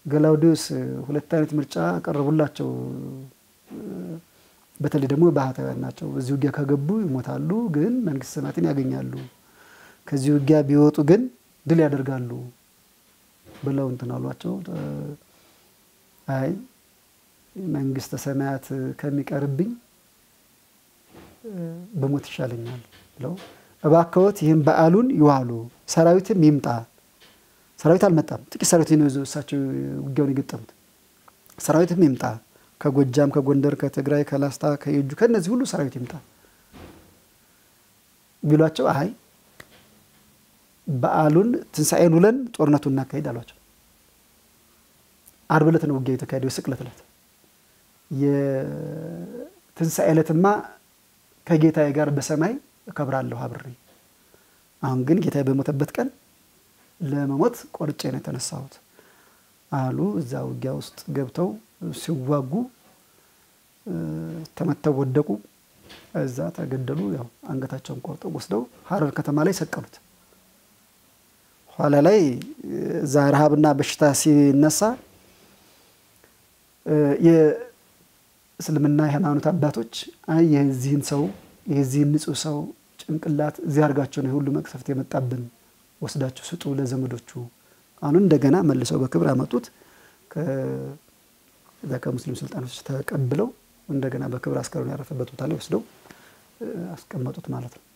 ገላውዲዮስ ሁለት አይነት ምርጫ አቀረቡላቸው። በተለይ ደግሞ ባህታውያን ናቸው። በዚህ ውጊያ ከገቡ ይሞታሉ፣ ግን መንግስተ ሰማያትን ያገኛሉ። ከዚህ ውጊያ ቢወጡ ግን ድል ያደርጋሉ ብለው እንትን አሏቸው። አይ መንግስተ ሰማያት ከሚቀርብኝ በሞት ይሻለኛል ብለው እባክዎት ይህም በዓሉን ይዋሉ፣ ሰራዊትም ይምጣ። ሰራዊት አልመጣም። ጥቂት ሰራዊት ነው ይዘው እሳቸው ውጊያውን የገጠሙት። ሰራዊትም ይምጣ ከጎጃም፣ ከጎንደር፣ ከትግራይ፣ ከላስታ፣ ከየጁ ከእነዚህ ሁሉ ሰራዊት ይምጣ ቢሏቸው አይ በዓሉን ትንሣኤን ውለን ጦርነቱን እናካሄድ አሏቸው። አርብ ዕለት ነው ውጊያ የተካሄደው፣ የስቅለት ዕለት። የትንሣኤ ዕለትማ ከጌታዬ ጋር በሰማይ እከብራለሁ አብሬ። አሁን ግን ጌታዬ በሞተበት ቀን ለመሞት ቆርጬ ነው የተነሳሁት አሉ። እዛ ውጊያ ውስጥ ገብተው ሲዋጉ ተመተው ወደቁ። እዛ ተገደሉ። ያው አንገታቸውን ቆርጠው ወስደው ሀረር ከተማ ላይ ሰቀሉት። ኋላ ላይ እዛ ረሃብና በሽታ ሲነሳ የእስልምና የሃይማኖት አባቶች አይ የዚህን ሰው የዚህን ንጹሕ ሰው ጭንቅላት እዚህ አድርጋቸው ነው ሁሉ መቅሰፍት የመጣብን ወስዳችሁ ስጡ ለዘመዶቹ። አሁን እንደገና መልሰው በክብር አመጡት። ከዛ ከሙስሊም ስልጣኖች ተቀብለው እንደገና በክብር አስከሬኑ ያረፈበት ቦታ ላይ ወስደው አስቀመጡት ማለት ነው።